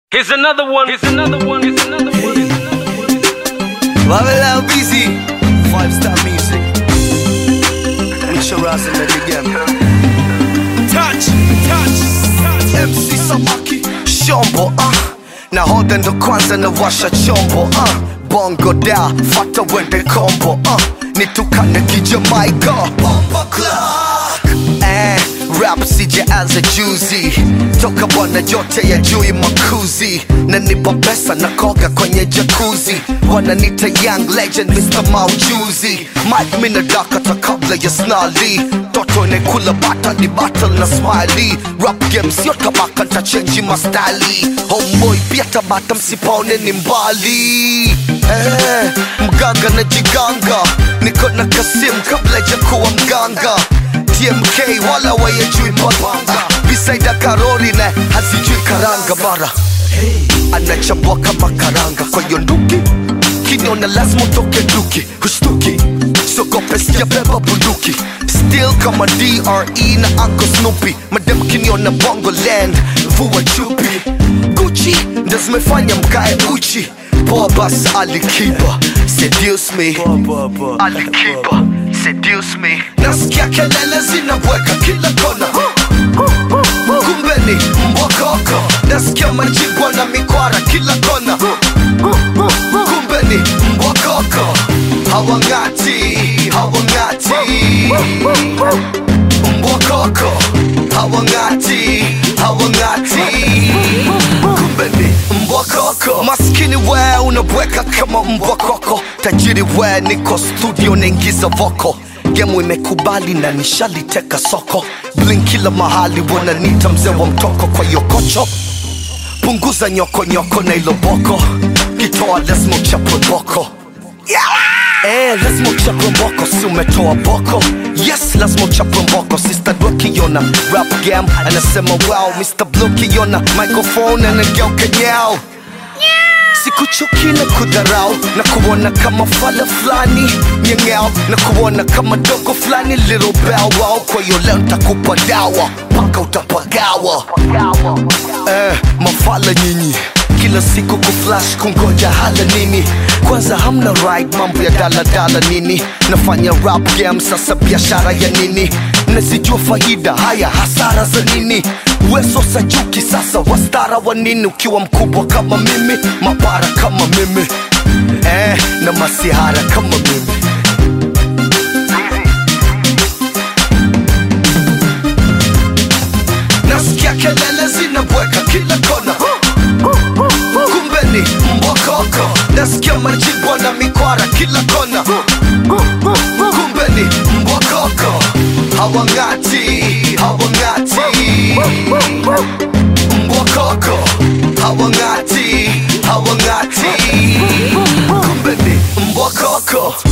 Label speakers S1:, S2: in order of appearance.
S1: Here's another one. Here's another one. Here's another one. Here's another one.
S2: Babylon busy. Five star music. Misha Raz and the game. Touch, touch, touch. MC Samaki. Shombo, ah. Nahodha ndo kwanza na washa chombo, ah. Bongo da, fata wende combo, ah. Nitukane kijamaika. Bomba clock. Eh, rap sijaanza juzi toka bwana jote ya jui makuzi na nipa pesa na koga kwenye jakuzi wananita young legend Mr. Maujuzi Mike mina dakata kabla ya snali toto inekula bata ni battle na smiley rap game sio tabaka ntachenji mastali homeboy pia tabata msipaone ni mbali eh, mganga na jiganga niko na kasim kabla ya kuwa mganga TMK wala wayejui papanga bisaida karoli na hazijui karanga mara anachambua kama karanga kwa hiyo nduki kiniona lazima utoke duki hushtuki sogope sijabeba bunduki still kama DRE na Uncle Snoopy madem kiniona bongo land vua chupi Gucci ndo zimefanya mkae uchi poa bas alikiba seduce me alikiba seduce me nasikia kelele zinabweka kila kona kumbe ni mbokoko nasikia majibwa na mikwara kila kona kumbe ni mbokoko hawangati hawangati mbokoko hawangati hawangati kumbe ni mbokoko maskini we unabweka kama mbokoko tajiri we niko studio naingiza voko gemu imekubali na nishaliteka soko blin kila mahali wananita mzee wa mtoko kwa yokocho punguza nyokonyoko na iloboko kitoa lazima uchapwe boko Eh, lazima uchapwe mboko si umetoa boko yes lazima uchapwe mboko sister dwakiona rap game anasema wow mr blue kiona microphone anageuka nyao sikuchuki na kudharau na kuona kama fala fulani nyengeo na kuona kama dogo fulani little bow wow kwa hiyo leo ntakupa dawa mpaka utapagawa eh, mafala nyinyi kila siku kuflash kungoja hala nini kwanza hamna ride mambo ya daladala nini nafanya rap game sasa biashara ya nini nazijua faida haya hasara za nini weso sajuki sasa wastara wa nini ukiwa mkubwa kama mimi mapara kama mimi eh, na masihara kama mimi nasikia kelele zinabweka kila kona kumbe ni mbokoko nasikia majibwa na mikwara kila kona kumbe ni mbokoko hawangati hawangati mbokoko hawangati hawangati kumbe ni mbokoko